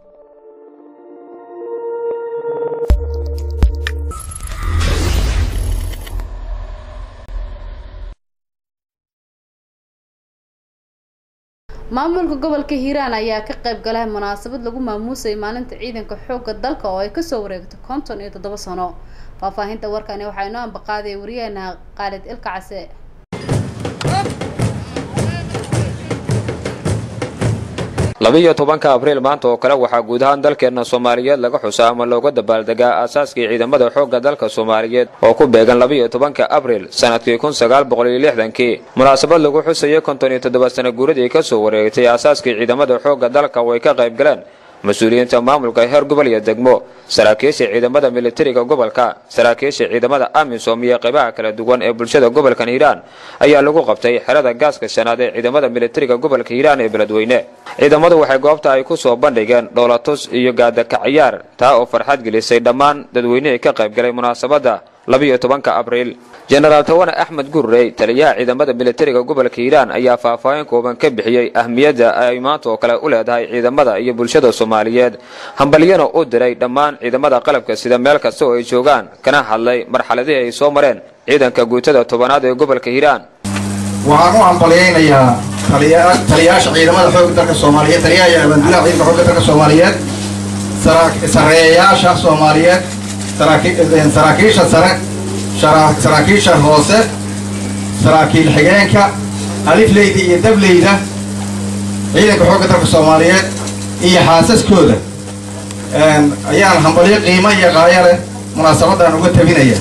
maamulka gobolka hiiraan ayaa ka qayb galay munaasabad lagu maamuusayay maalinta ciidanka xoogga dalka oo ay kasoo wareegto konton iyo toddoba sano faahfaahinta warkani waxaa inoo ambaqaadaya wariyaheena khaalid ilka case labiiyo tobanka abriil maanta oo kale waxaa guud ahaan dalkeenna soomaaliyeed laga xusaa ama looga dabaaldegaa aasaaskii ciidamada xoogga dalka soomaaliyeed oo ku beegan labiiyo tobanka abriil sanadkii kun sagaal boqol iyo lixdankii munaasabad lagu xusayay konton iyo toddoba sana guuradii kasoo wareegtay aasaaskii ciidamada xoogga dalka oo ay ka qayb galeen mas-uuliyiinta maamulka heer gobol iyo degmo saraakiisha ciidamada militariga gobolka saraakiisha ciidamada amisom iyo qaybaha kala duwan ee bulshada gobolkan hiiraan ayaa lagu qabtay xerada gaaska shanaad ee ciidamada militariga gobolka hiiraan ee beledweyne ciidamadu waxay goobta ay ku soo bandhigeen dhoolatus iyo gaadakaciyaar taa oo farxad gelisay dhammaan dadweynihii ka qayb galay munaasabadda labiiyo tobanka abriil jenaraal tawane axmed gurrey taliyaha ciidamada militariga gobolka hiiraan ayaa faahfaahin kooban ka bixiyey ahmiyadda ay maanta oo kale u leedahay ciidamada iyo bulshada soomaaliyeed hambalyana u diray dhammaan ciidamada qalabka sida meel kasta oo ay joogaan kana hadlay marxaladihii ay soo mareen ciidanka guutada tobanaad ee gobolka hiiraan waxaan u hambalyaynayaa taliyayaasha ciidamada xoogga dalka soomaaliyeed taliyaha iyo abaanduulaha ciidanka xoogga dalka soomaaliyeed sareeyayaasha soomaaliyeed saraakiisha sare saraakiisha hoose saraakiil xigeenka alifleyda iyo dableyda ciidanka xoogga dalka soomaaliyeed iyo xaasaskooda ayaan hambalyo qiimo iyo qaayo leh munaasabadan uga tabinaya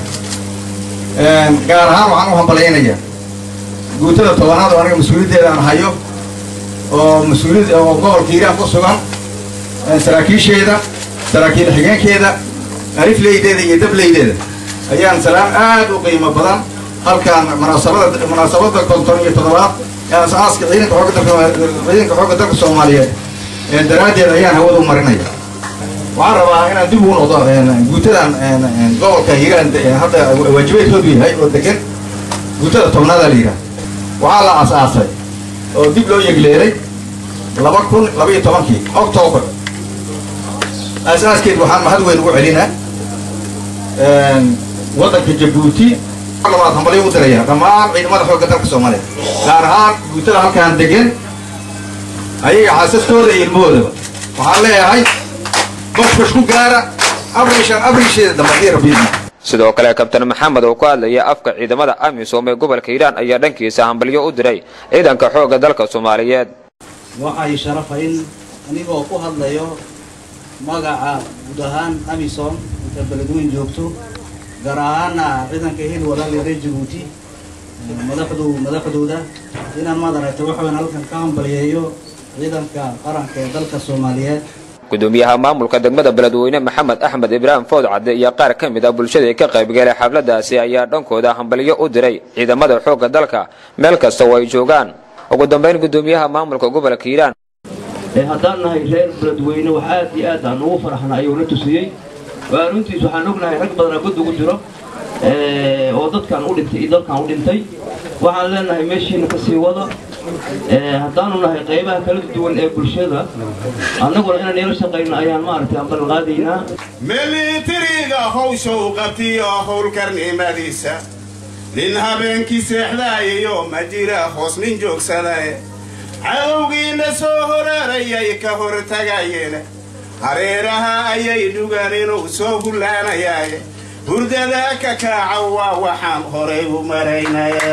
gaar ahaan waxaan u hambalyaynayaa guutada tobanaad oo aniga mas-uuliyaddeeda aan hayo oo mas-uuliyad oo gobolka hiiraan ku sugan saraakiisheeda saraakiil xigeenkeeda alifleydeeda iyo dableydeeda ayaan salaam aad u qiimo badan halkaan munaasabada munaasabada konton iyo toddobaad ee asaaska ciidanka xoogga dalka ciidanka xoogga dalka soomaaliyeed daraaddeed ayaan hawada u marinaya waxaan rabaa inaan dib ugu noqdo guutadan gobolka hiiraan hadda waajibaedkoodu yahay oo degan guutada tobnaada la yidhaha waxaa la asaasay oo dib loo yegleelay laba kun labaiyo tobankii octoobar asaaskeed waxaan mahad weyn ugu celinaa waddanka jabuuti labaad hambalyo u diraya dhammaan ciidamada xoogga dalka soomaaliyeed gaar ahaan guutada halkaan degan ayaga xaasaskooda iyo ilmahoodaba waxaan leeyahay bashbash ku gaara abrishan abrisheeda dambe rabbiidna sidoo kale kabtan maxamed oo ku hadlaya afka ciidamada amisom ee gobolka hiiraan ayaa dhankiisa hambalyo u diray ciidanka xoogga dalka soomaaliyeed waxay sharafa in anigoo ku hadlayo magaca guud ahaan amisom inta beledweyn joogto gaar ahaana ciidanka hil walaal reer jabuuti madaxdu madaxdooda inaan maad aragtay waxaan halkan ka hambalyeeyo ciidanka qaranka ee dalka soomaaliyeed gudoomiyaha maamulka degmada beledweyne maxamed axmed ibraahim food cadde iyo qaar ka mid a bulshadii ka qaybgalay xafladaasi ayaa dhankooda hambalyo u diray ciidamada xoogga dalka meel kasta oo ay joogaan ugu dambayn gudoomiyaha maamulka gobolka hiiraan haddaan nahay reer beledweyne wax aad iyo aad aan ugu faraxna ayuuna tusiyey waa runtiis waxaan ognahay rag badanaa god ugu jiro oo dadkan u dhintay iyo dalkan u dhintay waxaan leenahay meeshiina ka sii wada haddaanu nahay qaybaha kala duwan ee bulshada annaguna inaan ila shaqayno ayaan maaragtay aan ballanqaadaynaa militariga hawsha u qabtiyo howlkarnimadiisa nin habeenkii seexdaayayo ma jira hoos nin joogsadae cadowgiina soo horaarayay ka hortagayeen hareeraha ayay dhugaan inuu soo hullaanayaaye hurdada ka kaaca waa waxaan horay u maraynaya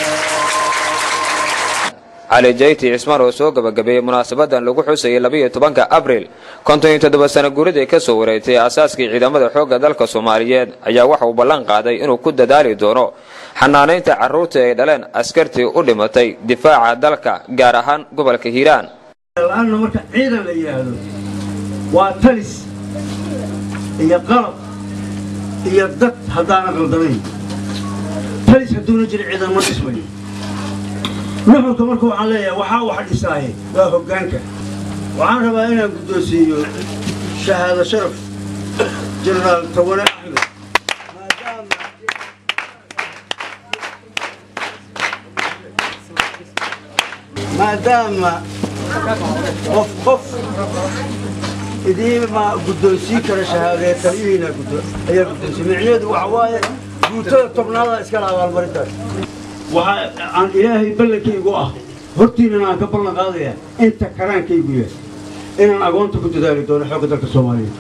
cali jayti cismaan oo soo gabagabeeyey munaasabadan lagu xusayay labiiyo tobanka abriil konton iyo toddoba sana guuradii ka soo wareegtay aasaaskii ciidamada xoogga dalka soomaaliyeed ayaa waxa uu ballan qaaday inuu ku dadaali doono xanaanaynta carruurtii ay dhaleen askartii u dhimatay difaaca dalka gaar ahaan gobolka hiiraan la-aanna marka ciidan la yidhaahdo waa talis iyo qalab iyo dad haddaana qaldamayn talis hadduuna jira ciidan ma dhismayo nuxurka marka waxaan leeyahay waxaa wax dhisaaye waa hoggaanka waxaan rabaa inaan guddoonsiiyo shahaado sharaf jenaraal tawane axmed maadaama qof qof idiinma guddoonsiin kara shahaadee taliyihiina ayaa guddoonsiin micnaheedu waxa waaye guutada tobnaada iskala abaalmarintaas waxa aan ilaahay ballankaygu ah hortiinana aan ka ballan qaadaya inta karaankaygu yahay inaan agoonta ku dadaali doono xoogga dalka soomaaliyeed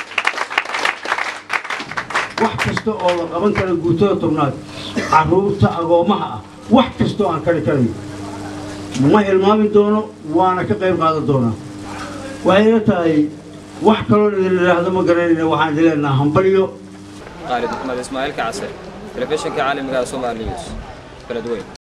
wax kasta oo la qaban kara guutada tobnaad carruurta agoommaha ah wax kasta oo aan kari karayo ma hilmaamin doono waana ka qayb qaadan doonaa waxayna tahay wax kaloo idin idhaahdo ma garanayna waxaan idin leenaha hambalyo khaalid maxmed ismaaciil kacase telefishinka caalamiga Soomaali News beledweyne